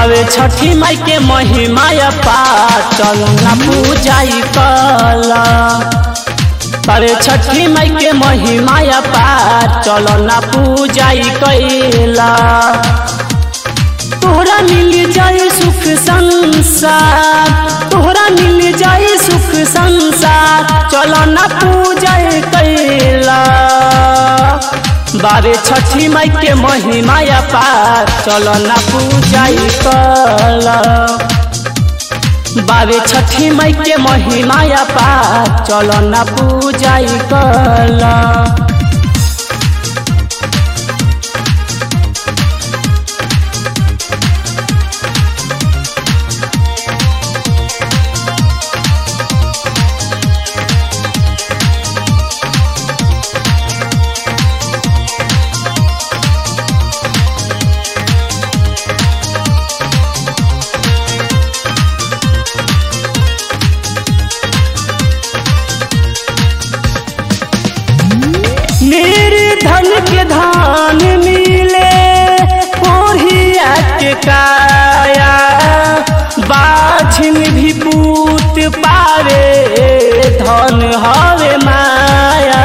बावे छठी माई के महिमा पार चल ना पूजाई कल बावे छठी माई के महिमा पार चल ना पूजाई कैला तोहरा मिल जाए सुख संसार तोहरा मिल जाए सुख संसार चल ना पूजाई कैला बारे छठी माई के महिमा पार चल ना पूजाई कल बारे छठी माई के महिमा पार चल ना पूजाई कल निर्धन के धान मिले ओढ़िया के काया बाझिन भी पूत पावे धन हवे माया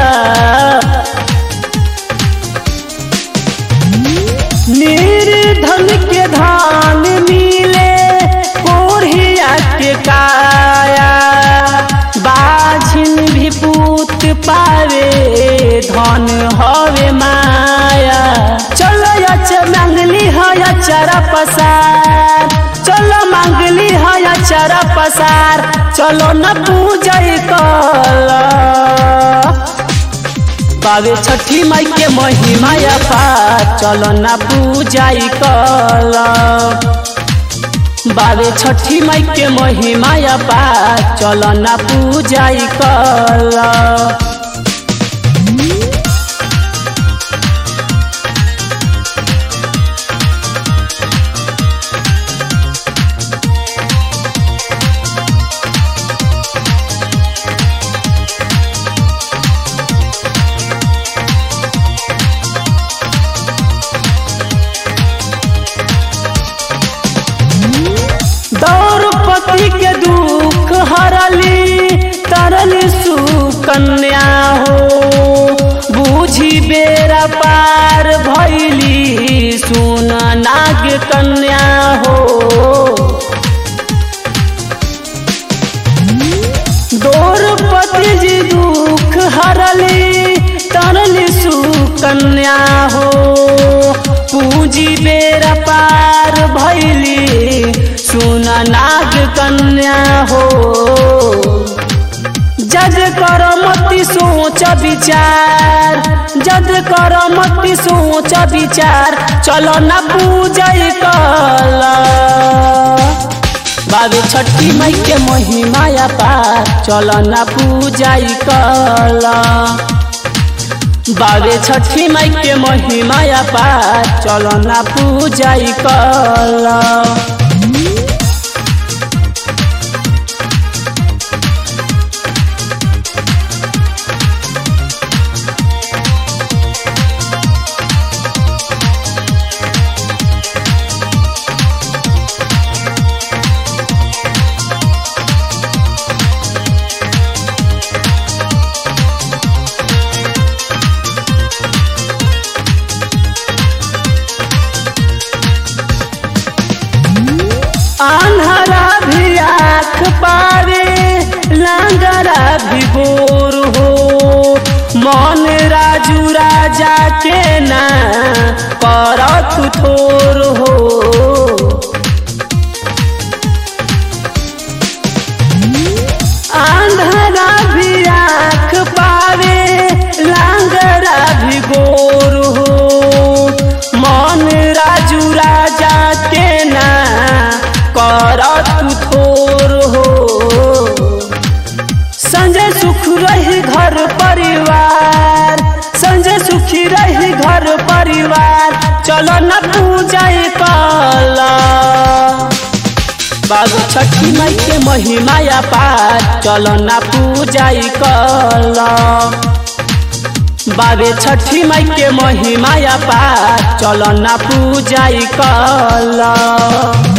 निर्धन के धान मिले ओढ़िया के काया बाझिन भी पूत पावे धन हवे माया चलो अच मांगली है अचरा पसार चलो मांगली है अचरा पसार चलो न पूजय कल बावे छठी माई के महिमा पार चलो न पूजाई कल बावे छठी माई के महिमा पार चल ना पूजाई कल द्रौपदी के दुख हरली तरली सुकन्या हो बूझी बेरा पार भैली सुन नाग कन्या हो द्रौपदी जी दुख हरली तरली सुकन्या हो पूंजी बेरा पार भैली सुन नाग कन्या हो जज कर मति सोच विचार जज कर मति सोच विचार चलो न पूजय कल बाबे छठी माई के महिमा पार चलो न पूजय कल बाबे छठी माई के महिमा पार चलो न पूजय कल आन्हरा भी आँख पावे लांगरा भी गोर हो मन राजू राजा के ना करत थोर हो आंधरा भी आँख पावे लांगरा भी गोर हो मन राजू राजा के ना करत थोर हो संजय सुख रही घर परिवार संजय सुखी रही घर परिवार चलो न पूजा कल बाबू छठी माई के महिमा पार चलो ना पूजा कल बाबे छठी माई के महिमा पार चलो ना पूजा कल